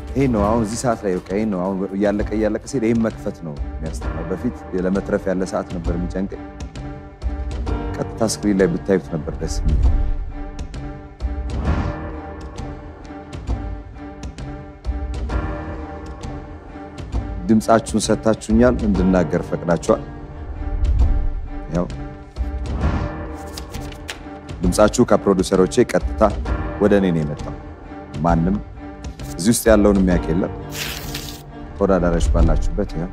ይሄን ነው አሁን እዚህ ሰዓት ላይ በቃ ይሄን ነው አሁን እያለቀ እያለቀ ሲሄድ ይሄን መክፈት ነው የሚያስጠላው። በፊት ለመትረፍ ያለ ሰዓት ነበር የሚጨንቀኝ። ቀጥታ ስክሪን ላይ ብታዩት ነበር ደስ የሚል። ድምፃችሁን ሰጥታችሁኛል፣ እንድናገር ፈቅዳችኋል። ያው ድምፃችሁ ከፕሮዲውሰሮቼ ቀጥታ ወደ እኔ ነው የመጣው። ማንም እዚህ ውስጥ ያለውን የሚያውቅ የለም። ተወዳዳሪዎች ባላችሁበት ያው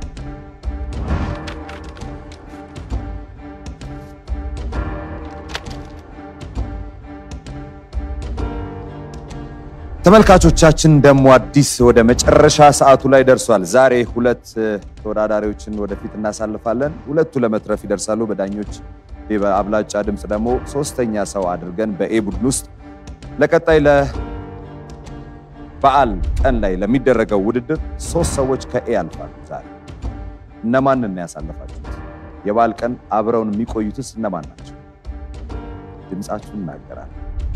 ተመልካቾቻችን ደግሞ አዲስ ወደ መጨረሻ ሰዓቱ ላይ ደርሷል። ዛሬ ሁለት ተወዳዳሪዎችን ወደፊት እናሳልፋለን። ሁለቱ ለመትረፍ ይደርሳሉ በዳኞች በአብላጫ ድምፅ ደግሞ ሶስተኛ ሰው አድርገን በኤ ቡድን ውስጥ ለቀጣይ ለበዓል ቀን ላይ ለሚደረገው ውድድር ሶስት ሰዎች ከኤ ያልፋሉ። ዛሬ እነማንን ነው ያሳለፋችሁት? የበዓል ቀን አብረውን የሚቆዩትስ እነማን ናቸው? ድምፃችሁን እናገራለን።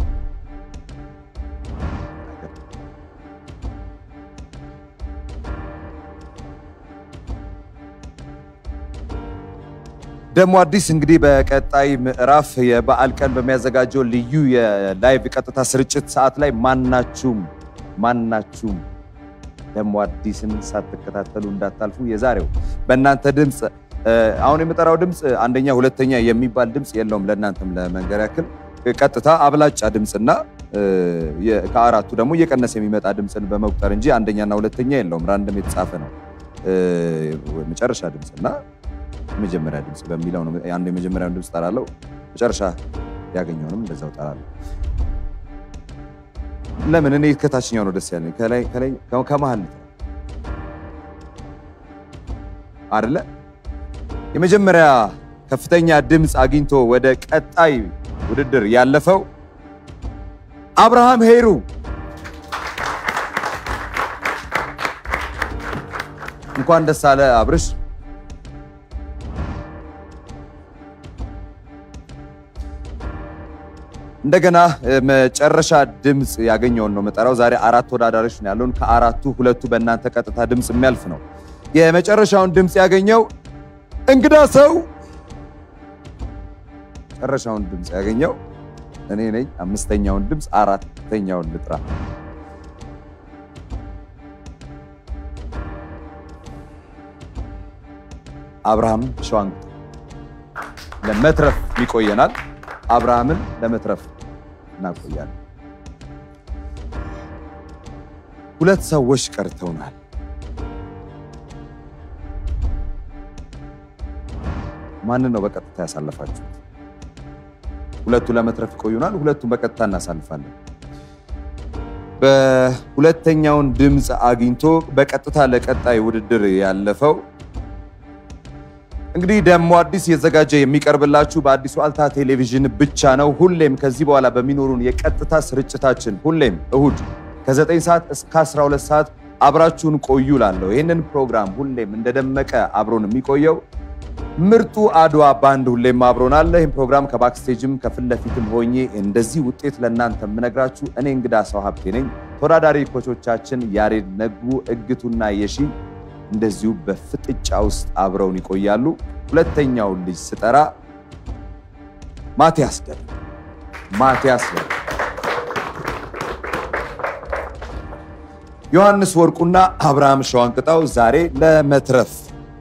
ደግሞ አዲስ እንግዲህ በቀጣይ ምዕራፍ የበዓል ቀን በሚያዘጋጀው ልዩ የላይቭ ቀጥታ ስርጭት ሰዓት ላይ ማናችሁም ማናችሁም ደግሞ አዲስን ሳትከታተሉ እንዳታልፉ። የዛሬው በእናንተ ድምፅ አሁን የምጠራው ድምፅ አንደኛ ሁለተኛ የሚባል ድምፅ የለውም። ለእናንተም ለመንገር ያክል ቀጥታ አብላጫ ድምፅና ከአራቱ ደግሞ እየቀነሰ የሚመጣ ድምፅን በመቁጠር እንጂ አንደኛና ሁለተኛ የለውም። ራንደም የተጻፈ ነው። መጨረሻ ድምፅና የመጀመሪያ ድምፅ በሚለው ነው። አንዱ የመጀመሪያውን ድምፅ ጠራለው፣ መጨረሻ ያገኘውንም እንደዛው ጠራለሁ። ለምን እኔ ከታችኛው ነው ደስ ያለኝ፣ ከላይ ከላይ ከመሀል አይደለ? የመጀመሪያ ከፍተኛ ድምፅ አግኝቶ ወደ ቀጣይ ውድድር ያለፈው አብርሃም ሄሩ እንኳን ደስ አለ አብርሽ። እንደገና መጨረሻ ድምፅ ያገኘውን ነው መጠራው። ዛሬ አራት ተወዳዳሪዎች ነው ያለውን። ከአራቱ ሁለቱ በእናንተ ቀጥታ ድምፅ የሚያልፍ ነው። የመጨረሻውን ድምፅ ያገኘው እንግዳ ሰው መጨረሻውን ድምፅ ያገኘው እኔ ነኝ። አምስተኛውን ድምፅ አራተኛውን ልጥራ። አብርሃም ሸዋንግ ለመትረፍ ይቆየናል። አብርሃምን ለመትረፍ እናቆያለን። ሁለት ሰዎች ቀርተውናል። ማንን ነው በቀጥታ ያሳለፋችሁት? ሁለቱ ለመትረፍ ይቆዩናል። ሁለቱን በቀጥታ እናሳልፋለን። በሁለተኛውን ድምፅ አግኝቶ በቀጥታ ለቀጣይ ውድድር ያለፈው እንግዲህ ደግሞ አዲስ የዘጋጀ የሚቀርብላችሁ በአዲሱ አልታ ቴሌቪዥን ብቻ ነው። ሁሌም ከዚህ በኋላ በሚኖሩን የቀጥታ ስርጭታችን ሁሌም እሁድ ከ9 ሰዓት እስከ 12 ሰዓት አብራችሁን ቆዩ ላለሁ ይህንን ፕሮግራም ሁሌም እንደደመቀ አብሮን የሚቆየው ምርጡ አድዋ ባንድ ሁሌም አብሮን አለ። ይህም ፕሮግራም ከባክስቴጅም ከፊት ለፊትም ሆኜ እንደዚህ ውጤት ለእናንተ የምነግራችሁ እኔ እንግዳ ሰው ሀብቴ ነኝ። ተወዳዳሪ ኮቾቻችን ያሬድ ነጉ፣ እግቱና የሺ እንደዚሁ በፍጥጫ ውስጥ አብረውን ይቆያሉ። ሁለተኛውን ልጅ ስጠራ ማቲያስ ገ ማቲያስ ገ ዮሐንስ ወርቁና አብርሃም ሸዋንቅጣው ዛሬ ለመትረፍ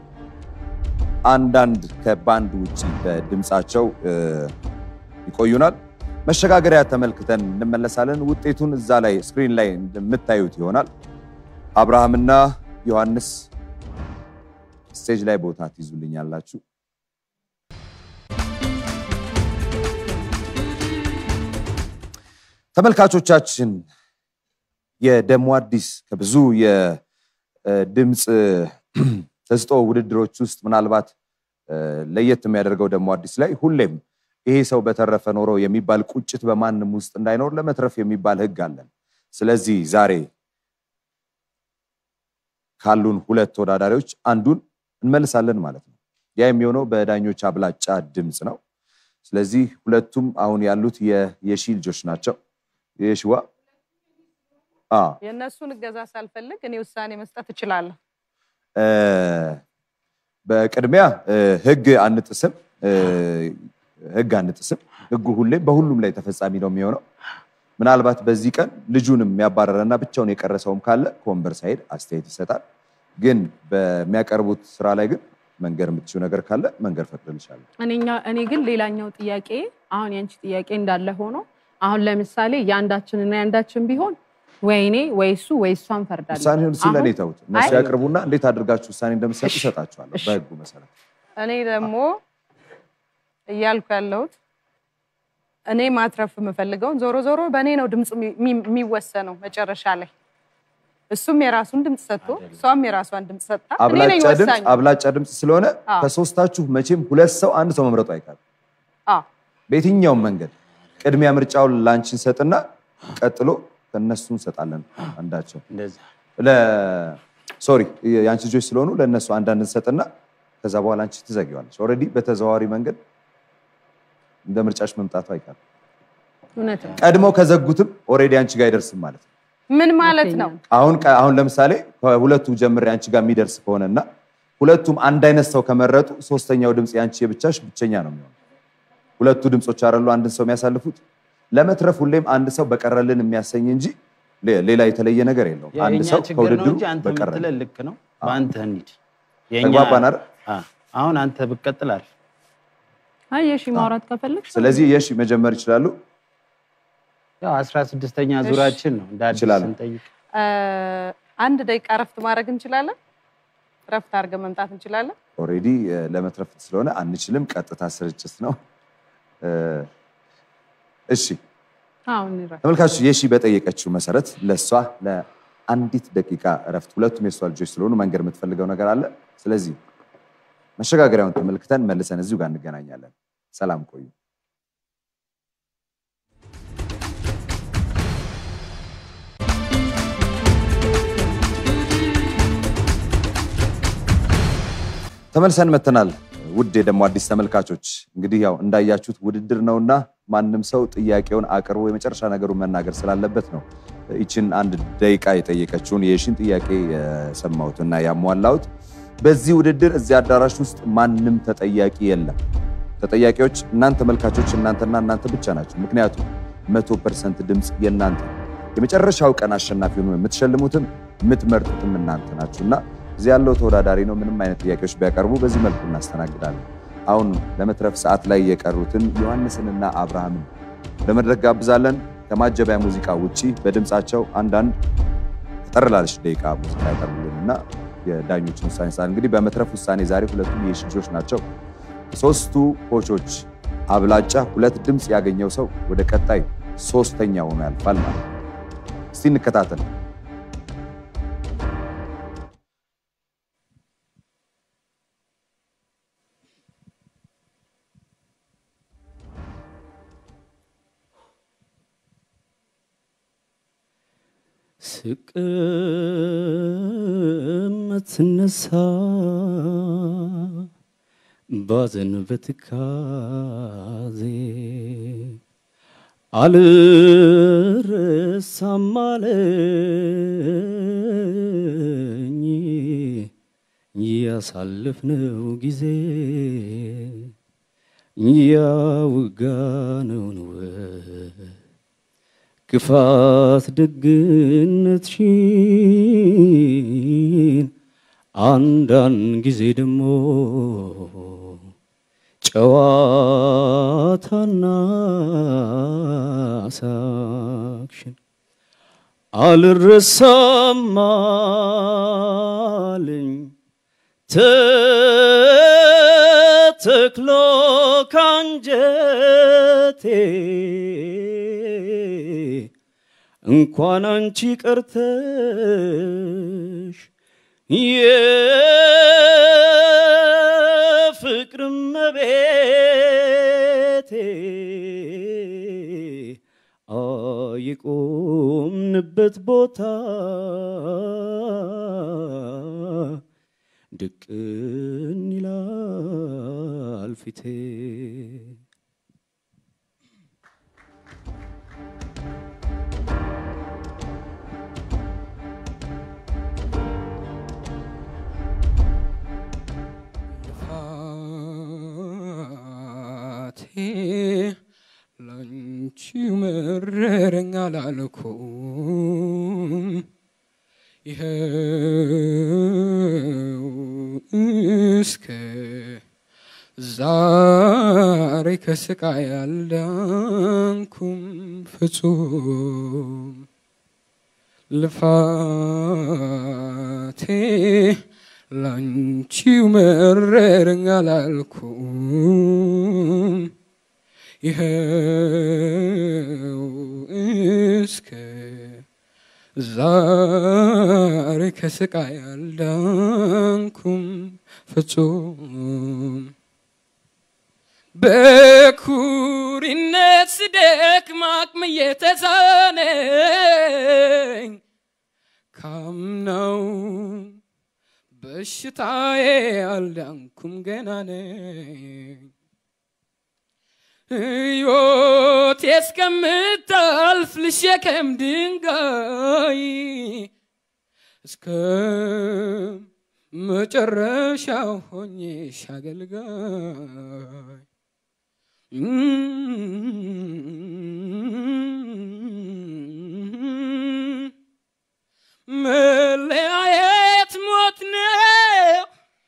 አንዳንድ ከባንድ ውጭ በድምፃቸው ይቆዩናል። መሸጋገሪያ ተመልክተን እንመለሳለን። ውጤቱን እዛ ላይ ስክሪን ላይ እንደምታዩት ይሆናል። አብርሃምና ዮሐንስ ስቴጅ ላይ ቦታ ትይዙልኛላችሁ። ተመልካቾቻችን የደሞ አዲስ ከብዙ የድምፅ ተስጦ ውድድሮች ውስጥ ምናልባት ለየት የሚያደርገው ደሞ አዲስ ላይ ሁሌም ይሄ ሰው በተረፈ ኖሮ የሚባል ቁጭት በማንም ውስጥ እንዳይኖር ለመትረፍ የሚባል ሕግ አለን። ስለዚህ ዛሬ ካሉን ሁለት ተወዳዳሪዎች አንዱን እንመልሳለን ማለት ነው። ያ የሚሆነው በዳኞች አብላጫ ድምፅ ነው። ስለዚህ ሁለቱም አሁን ያሉት የሺ ልጆች ናቸው። የሺዋ አ የእነሱን እገዛ ሳልፈልግ እኔ ውሳኔ መስጠት እችላለሁ። እ፣ በቅድሚያ እ፣ ህግ አንጥስም እ፣ ህግ አንጥስም። ህጉ ሁሌም በሁሉም ላይ ተፈጻሚ ነው የሚሆነው። ምናልባት በዚህ ቀን ልጁንም የሚያባረረና ብቻውን የቀረ ሰውም ካለ ከወንበር ሳይሄድ አስተያየት ይሰጣል። ግን በሚያቀርቡት ስራ ላይ ግን መንገር የምትችው ነገር ካለ መንገር ፈቅድልሻለሁ። እኔኛ እኔ ግን ሌላኛው ጥያቄ አሁን ያንቺ ጥያቄ እንዳለ ሆኖ አሁን ለምሳሌ የአንዳችንና የአንዳችን ቢሆን ወይ እኔ ወይ እሱ ወይ እሷ እንፈርዳለን። ውሳኔውን ሲል ለእኔ አሁን ተውት። እነሱ አይ- ያቅርቡና እንዴት አድርጋችሁ ውሳኔ እንደምትሰጡ እሰጣችኋለሁ እሺ። በህጉ መሰረት። እኔ ደግሞ እያልኩ ያለሁት እኔ ማትረፍ የምፈልገውን ዞሮ ዞሮ በእኔ ነው ድምፅ የሚ- የሚወሰነው መጨረሻ ላይ እሱም የራሱን ድምፅ ሰጥቶ እሷም የራሷን ድምፅ ሰጥታ እኔ ነኝ አብላጫ ድምፅ ወሳኝ። አብላጫ ድምፅ ስለሆነ አዎ። ከሶስታችሁ መቼም ሁለት ሰው አንድ ሰው መምረጡ አይቀርም። አዎ በየትኛውም መንገድ ቅድሚያ ምርጫውን ላንቺ እንሰጥና ቀጥሎ ከእነሱ እንሰጣለን። አንዳቸው እንደዛ ሶሪ የአንቺ ልጆች ስለሆኑ ለእነሱ አንዳንድ እንሰጥና ከዛ በኋላ አንቺ ትዘጊዋለች። ኦልሬዲ በተዘዋዋሪ መንገድ እንደ ምርጫሽ መምጣቱ አይቀርም። እውነት ነው። ቀድመው ከዘጉትም ኦልሬዲ አንቺ ጋር አይደርስም ማለት ነው። ምን ማለት ነው? አሁን ቀ- አሁን ለምሳሌ ከሁለቱ ጀምሬ አንቺ ጋር የሚደርስ ከሆነና ሁለቱም አንድ አይነት ሰው ከመረጡ ሶስተኛው ድምፅ የአንቺ የብቻሽ ብቸኛ ነው የሚሆነው። ሁለቱ ድምፆች አይደሉ አንድን ሰው የሚያሳልፉት። ለመትረፍ ሁሌም አንድ ሰው በቀረልን የሚያሰኝ እንጂ ሌ- ሌላ የተለየ ነገር የለውም። አንድ የእኛ ሰው ችግር ነው ከውድድሩ እንጂ አንተ በቀረልን የምትለን ልክ ነው። በአንተ እንሂድ። የእኛ- ተግባባን አይደል? አ፣ አሁን አንተ ብትቀጥል አሪፍ። አይ የሺ ማውራት ከፈለግሽ ስለዚህ የሺ መጀመር ይችላሉ። ያው አስራ ስድስተኛ ዙራችን ነው እንደ አዲስ እንችላለን። ስንጠይቅ እ፣ አንድ ደቂቃ እረፍት ማድረግ እንችላለን። እረፍት አድርገን መምጣት እንችላለን። ኦልሬዲ ለመትረፍ ስለሆነ አንችልም። ቀጥታ ስርጭት ነው። እ፣ እሺ አሁን ይራ- ተመልካቾች የሺ በጠየቀችው መሰረት ለእሷ ለአንዲት ደቂቃ እረፍት፣ ሁለቱም የእሷ ልጆች ስለሆኑ መንገድ የምትፈልገው ነገር አለ። ስለዚህ መሸጋገሪያውን ተመልክተን መልሰን እዚሁ ጋር እንገናኛለን። ሰላም ቆዩ። ተመልሰን መተናል። ውድ የደሞ አዲስ ተመልካቾች እንግዲህ ያው እንዳያችሁት ውድድር ነውና ማንም ሰው ጥያቄውን አቅርቦ የመጨረሻ ነገሩን መናገር ስላለበት ነው ይችን አንድ ደቂቃ የጠየቀችውን የሺን ጥያቄ የሰማሁትና ያሟላሁት። በዚህ ውድድር እዚህ አዳራሽ ውስጥ ማንም ተጠያቂ የለም። ተጠያቂዎች እናንተ ተመልካቾች፣ እናንተና እናንተ ብቻ ናቸው። ምክንያቱም መቶ ፐርሰንት ድምፅ የእናንተ ነው። የመጨረሻው ቀን አሸናፊ ሆኖ የምትሸልሙትም የምትመርጡትም እናንተ ናችሁ እና እዚህ ያለው ተወዳዳሪ ነው። ምንም አይነት ጥያቄዎች ቢያቀርቡ በዚህ መልኩ እናስተናግዳለን። አሁን ለመትረፍ ሰዓት ላይ የቀሩትን ዮሐንስንና አብርሃምን ወደ መድረክ ጋብዛለን። ከማጀቢያ ሙዚቃ ውጪ በድምፃቸው አንዳንድ ጠር ላለች ደቂቃ ሙዚቃ ያቀርቡልን እና የዳኞችን ውሳኔ ሰዓት እንግዲህ በመትረፍ ውሳኔ ዛሬ ሁለቱም የሺ ልጆች ናቸው። ሶስቱ ኮቾች አብላጫ ሁለት ድምፅ ያገኘው ሰው ወደ ቀጣይ ሶስተኛ ሆኖ ያልፋል ማለት ነው። እስቲ እንከታተል። ስቅም ትነሳ ባዘን በትካዜ አልረሳም አለኝ ያሳለፍነው ጊዜ ያውጋነውን ወ- ክፋት ደግነትሽን አንዳንድ ጊዜ ደግሞ ጨዋታና ሳቅሽን አልረሳም አለኝ ተተክሎ ካንጀቴ እንኳን አንቺ ቀርተሽ የፍቅር መቤቴ የቆምንበት ቦታ ድቅን ይላል ፊቴ ላንቺው መረረኝ አላልኩም ይኸው እስከ ዛሬ ከስቃይ አልዳንኩም ፍጹም ልፋቴ ላንቺው መረረኝ አላልኩም ይኸው እስከ ዛሬ ከስቃይ አልዳንኩም ፍጹም በኩሪነት ስደክም አቅም እየተሳነኝ ካምናው በሽታዬ አልዳንኩም ገና ነኝ ሕይወቴ እስከምታልፍ ልሸከም ድንጋይ እስከ መጨረሻው ሆኜሽ አገልጋይ መለያየት ሞት ነው።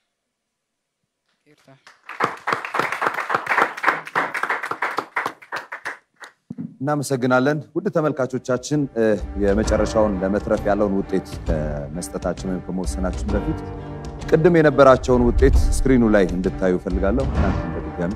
እናመሰግናለን ውድ ተመልካቾቻችን እ፣ የመጨረሻውን ለመትረፍ ያለውን ውጤት ከመስጠታችን ወይም ከመወሰናችን በፊት ቅድም የነበራቸውን ውጤት ስክሪኑ ላይ እንድታዩ እፈልጋለሁ። እናንተም በድጋሚ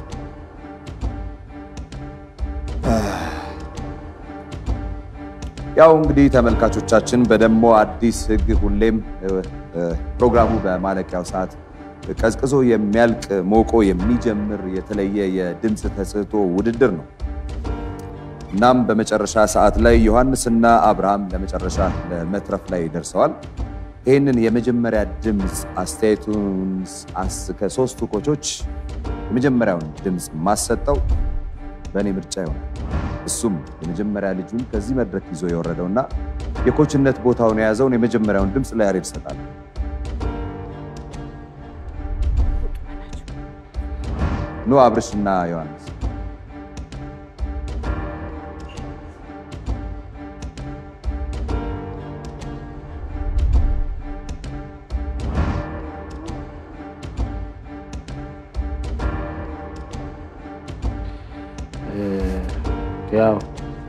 ያው እንግዲህ ተመልካቾቻችን በደሞ አዲስ ሕግ ሁሌም እ፣ እ፣ ፕሮግራሙ በማለቂያው ሰዓት ቀዝቅዞ የሚያልቅ ሞቆ የሚጀምር የተለየ የድምፅ ተሰጥኦ ውድድር ነው። እናም በመጨረሻ ሰዓት ላይ ዮሐንስና አብርሃም ለመጨረሻ ለመትረፍ ላይ ደርሰዋል። ይህንን የመጀመሪያ ድምፅ አስተያየቱን አስ- ከሶስቱ ኮቾች የመጀመሪያውን ድምፅ ማሰጠው በእኔ ምርጫ ይሆናል። እሱም የመጀመሪያ ልጁን ከዚህ መድረክ ይዞ የወረደውና የኮችነት ቦታውን የያዘውን የመጀመሪያውን ድምፅ ለያሬድ ይሰጣል። ኑ አብርሽና ዮሐንስ ያው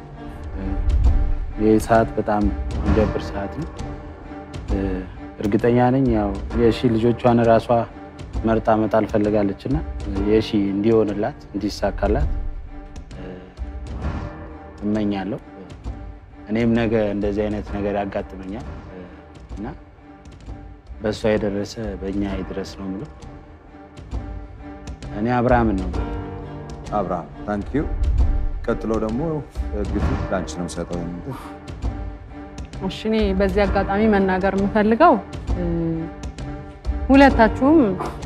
ይህ ሰዓት በጣም የሚደብር ሰዓት ነው። እ፣ እርግጠኛ ነኝ ያው የሺ ልጆቿን ራሷ መርጣ መጣል ፈልጋለች እና የሺ እንዲሆንላት እንዲሳካላት እ፣ እመኛለሁ። እኔም ነገ እንደዚህ አይነት ነገር ያጋጥመኛል እ፣ እና በእሷ የደረሰ በእኛ ይድረስ ነው የምለው። እኔ አብርሃምን ነው አብርሃም ታንክ ዩ። ቀጥሎ ደግሞ ግቱ ለአንቺ ነው ሰጠው። እሺ እኔ በዚህ አጋጣሚ መናገር የምፈልገው እ፣ ሁለታችሁም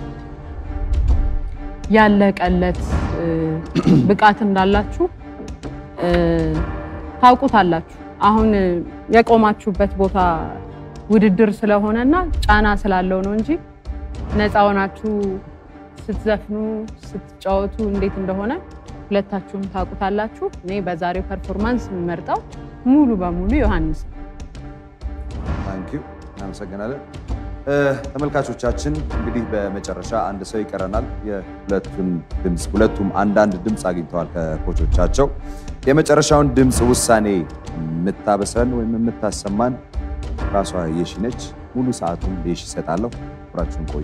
ያለቀለት እ፣ ብቃት እንዳላችሁ እ፣ ታውቁታላችሁ። አሁን እ፣ የቆማችሁበት ቦታ ውድድር ስለሆነና ጫና ስላለው ነው እንጂ ነፃ ሆናችሁ ስትዘፍኑ ስትጫወቱ እንዴት እንደሆነ ሁለታችሁም ታውቁታላችሁ። እኔ በዛሬው ፐርፎርማንስ የምመርጠው ሙሉ በሙሉ ዮሐንስ ነው። ታንክ ዩ እናመሰግናለን። እ፣ ተመልካቾቻችን እንግዲህ በመጨረሻ አንድ ሰው ይቀረናል። የሁለቱን ድምፅ ሁለቱም አንዳንድ ድምፅ አግኝተዋል ከኮቾቻቸው። የመጨረሻውን ድምፅ ውሳኔ የምታበስረን ወይም የምታሰማን ራሷ የሺ ነች። ሙሉ ሰዓቱን የሺ ይሰጣለሁ። አብራችሁን ቆዩ።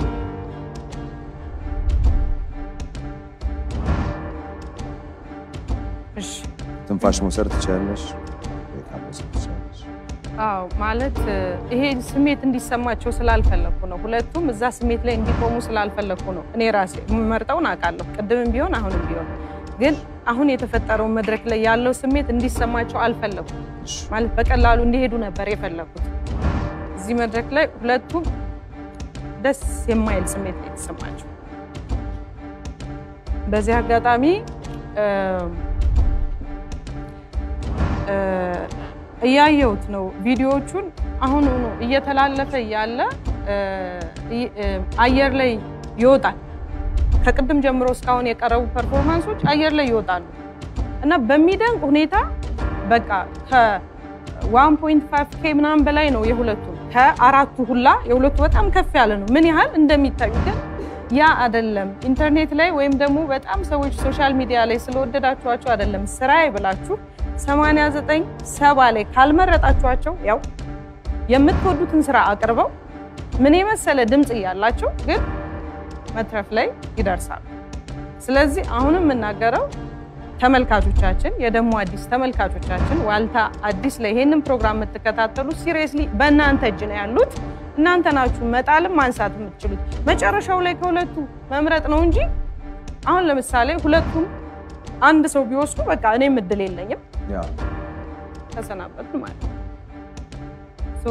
እሺ ትንፋሽ መውሰድ ትችላለሽ። ደቂቃ መውሰድ ትችላለሽ። አዎ ማለት እ፣ ይሄ ስሜት እንዲሰማቸው ስላልፈለግኩ ነው። ሁለቱም እዛ ስሜት ላይ እንዲቆሙ ስላልፈለግኩ ነው። እኔ ራሴ የምመርጠውን አውቃለሁ፣ ቅድምም ቢሆን አሁንም ቢሆን ግን አሁን የተፈጠረውን መድረክ ላይ ያለው ስሜት እንዲሰማቸው አልፈለኩም። ማለት በቀላሉ እንዲሄዱ ነበር የፈለኩት። እዚህ መድረክ ላይ ሁለቱም ደስ የማይል ስሜት ነው የተሰማቸው። በዚህ አጋጣሚ እ፣ እ፣ እያየሁት ነው ቪዲዮዎቹን አሁን ሆኖ እየተላለፈ እያለ እ፣ እ፣ አየር ላይ ይወጣል ከቅድም ጀምሮ እስካሁን የቀረቡ ፐርፎርማንሶች አየር ላይ ይወጣሉ እና በሚደንቅ ሁኔታ በቃ ከ1.5 ኬ ምናምን በላይ ነው የሁለቱ ከአራቱ ሁላ የሁለቱ በጣም ከፍ ያለ ነው። ምን ያህል እንደሚታዩ ግን ያ አይደለም። ኢንተርኔት ላይ ወይም ደግሞ በጣም ሰዎች ሶሻል ሚዲያ ላይ ስለወደዳችኋቸው አይደለም ስራዬ ብላችሁ 89 ሰባ ላይ ካልመረጣችኋቸው ያው የምትወዱትን ስራ አቅርበው ምን የመሰለ ድምፅ እያላቸው ግን መትረፍ ላይ ይደርሳሉ። ስለዚህ አሁንም የምናገረው ተመልካቾቻችን የደሞ አዲስ ተመልካቾቻችን ዋልታ አዲስ ላይ ይሄንን ፕሮግራም የምትከታተሉ ሲሪየስሊ በእናንተ እጅ ነው ያሉት። እናንተ ናችሁ መጣልም ማንሳት የምትችሉት። መጨረሻው ላይ ከሁለቱ መምረጥ ነው እንጂ አሁን ለምሳሌ ሁለቱም አንድ ሰው ቢወስዱ በቃ እኔም እድል የለኝም ያ ተሰናበትን ማለት ነው። ሶ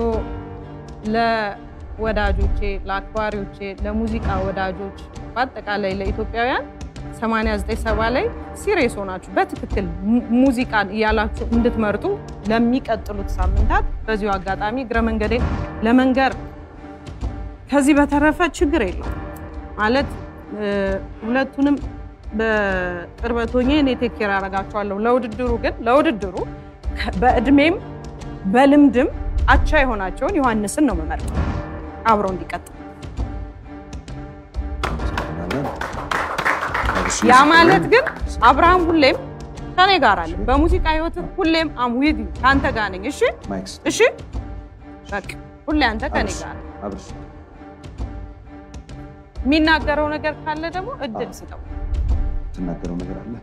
ለወዳጆቼ፣ ለአክባሪዎቼ፣ ለሙዚቃ ወዳጆች በአጠቃላይ ለኢትዮጵያውያን 8970 ላይ ሲሪየስ ሆናችሁ በትክክል mu- ሙዚቃን እያላችሁ እንድትመርጡ ለሚቀጥሉት ሳምንታት በዚሁ አጋጣሚ እግረ መንገዴ ለመንገር ከዚህ በተረፈ ችግር የለውም ማለት እ፣ ሁለቱንም በቅርበት ሆኜ እኔ ቴክ ኬር አደርጋቸዋለሁ። ለውድድሩ ግን ለውድድሩ ከ- በእድሜም በልምድም አቻ የሆናቸውን ዮሐንስን ነው የምመርጠው አብረው እንዲቀጥል። እናመሰግናለን። እሺ፣ ያ ማለት ግን አብርሃም ሁሌም ከኔ ጋር አለ። በሙዚቃ ህይወት ሁሌም አም ዊዝ ዩ ከአንተ ጋር ነኝ። እሺ ማይክስ እሺ፣ በቃ ሁሌ አንተ ከኔ ጋር ነህ። አብርሽ የሚናገረው ነገር ካለ ደግሞ እድል ስጠው። የምትናገረው ነገር አለ?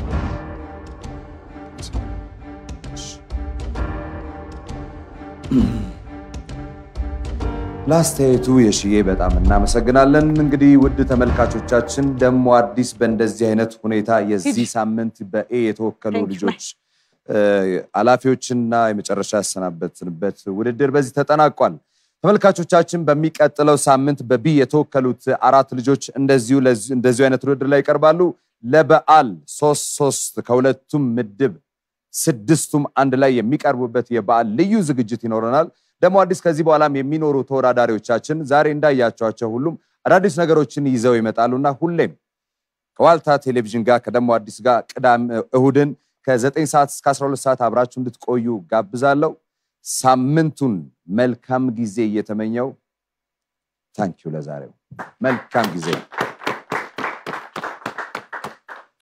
ለአስተያየቱ የሽዬ በጣም እናመሰግናለን። እንግዲህ ውድ ተመልካቾቻችን ደግሞ አዲስ በእንደዚህ አይነት ሁኔታ የዚህ ሳምንት በኤ የተወከሉ Thank you, ልጆች እ፣ ኃላፊዎችና የመጨረሻ ያሰናበትንበት ውድድር በዚህ ተጠናቋል። ተመልካቾቻችን በሚቀጥለው ሳምንት በቢ የተወከሉት አራት ልጆች እንደዚሁ ለዚ- እንደዚሁ አይነት ውድድር ላይ ይቀርባሉ። ለበዓል ሶስት ሶስት ከሁለቱም ምድብ ስድስቱም አንድ ላይ የሚቀርቡበት የበዓል ልዩ ዝግጅት ይኖረናል። ደግሞ አዲስ ከዚህ በኋላም የሚኖሩ ተወዳዳሪዎቻችን ዛሬ እንዳያቸዋቸው ሁሉም አዳዲስ ነገሮችን ይዘው ይመጣሉና ሁሌም ከዋልታ ቴሌቪዥን ጋር ከደሞ አዲስ ጋር ቅዳም እሁድን ከ9 ሰዓት እስከ 12 ሰዓት አብራችሁ እንድትቆዩ ጋብዛለሁ። ሳምንቱን መልካም ጊዜ እየተመኘው ታንኪዩ ለዛሬው መልካም ጊዜ